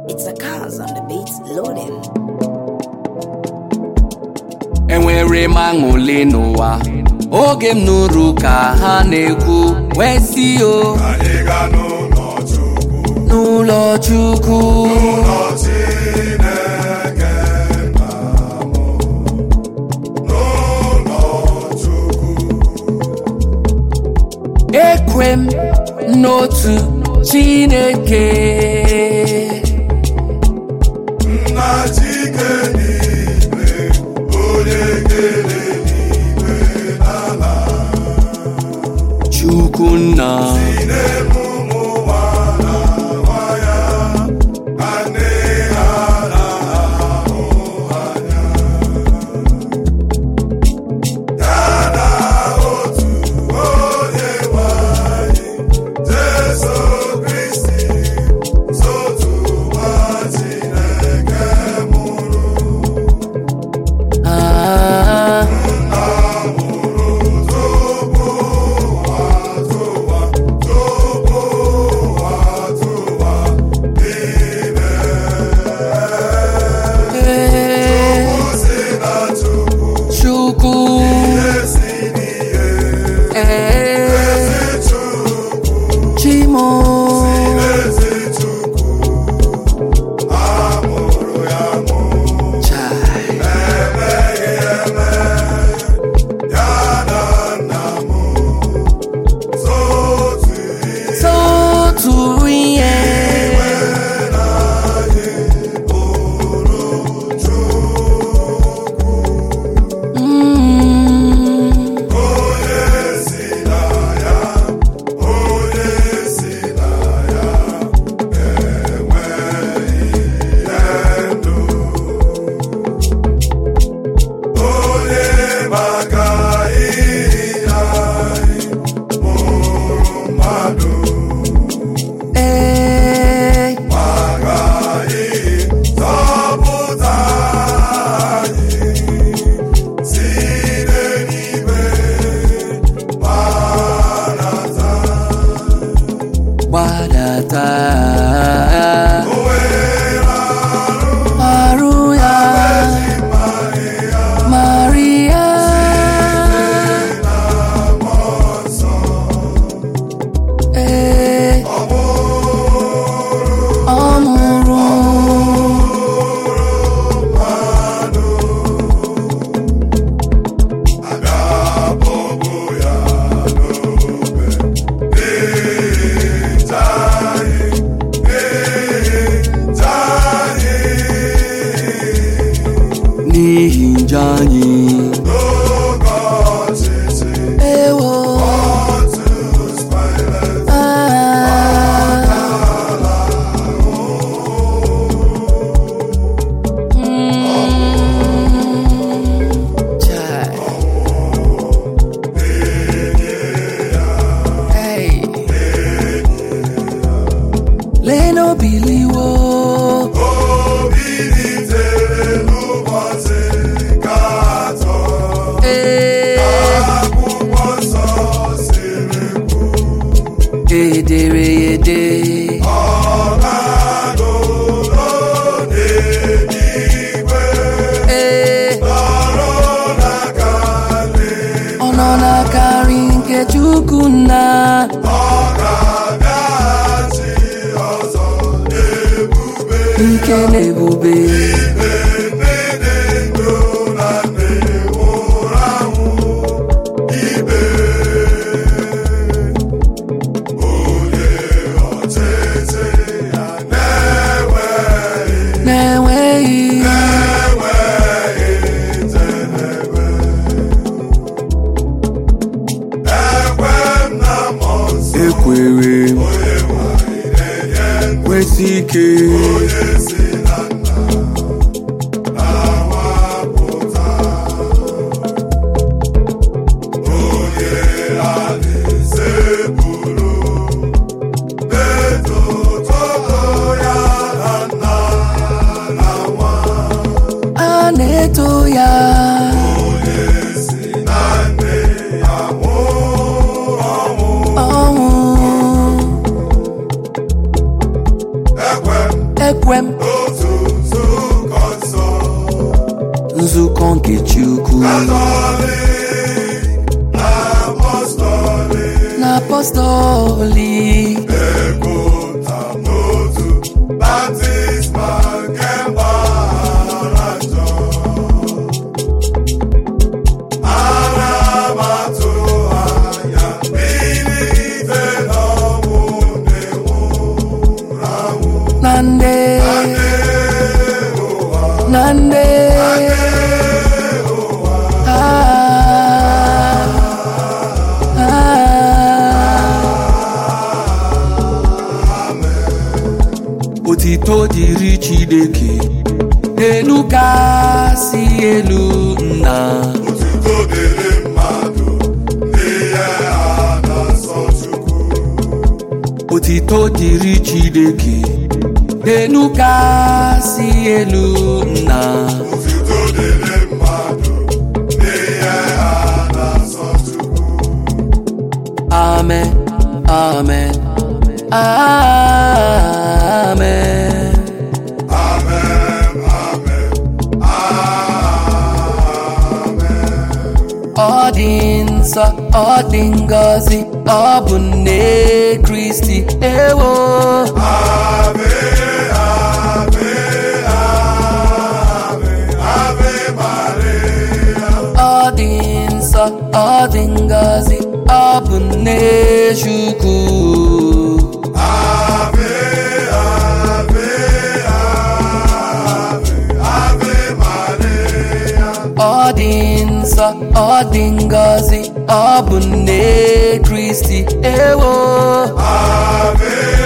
It's a cars on the beats loading. enwere m aṅụle n'ụwa oge m nụrụ ka ha na-ekwu wee si o anyị ga n'ụlọ Chukwu n'ụlọ Chukwu ụlọ Chineke nna m n'ụlọ Chukwu ekwe m n'otu Chineke nna Chike niile onye kere n'igwe n'ala Chukwu nna n'ebe ụmụ ụwa na-awa ya ka nne ha na-ahụ anya ya na otu onye nwe anyị Jesu Kristi sotu nwa Chineke mụrụ ah, eh, Chukwu eh, Chimo Chai. Sotu ihe Mm. Eh, gbadata arụ ya Maria ee ọ mụrụ n'ihi njọ anyị ewo ah. Mm. Chai. Hey. Leno biliwo Eh. edere ede ee ọ nọ n'akarị nke Chukwu nna ike na ebube na-enweghị ekwere kwesị ike a na-eto ya ọnwụ ekwe m n'otu nzukọ nsọ nzukọ nke Chukwu Katọlik na apọstọlik na apọstọlik na-ekwuta n'otu baptizma nke mgbaghara njọ ana m atụ anya mbilite n'ọnwụ na-enwụrụ anwụ na nde na nde Ah, ah. otito dịrị Chineke elu kasị elu nna Otuto dịrị mmadụ n'ihe a na-asọ Chukwu otito dịrị Chineke elu kasị elu nna Otuto dịrị mmadụ n'ihe a na-asọ Chukwu amen amen amen Amen, amen, amen. ọ dị nsọ ọ dị ngọzi ọ bụ nne Kristi ewo Ave, ave, ave, ave Maria. ọ dị nsọ ọ dị ngọzi ọ bụ nne Chukwu Ave, ave, ave, ave Maria. ọ dị nsọ ọ dị ngọzi ọ bụ nne Kristi ewo Ave,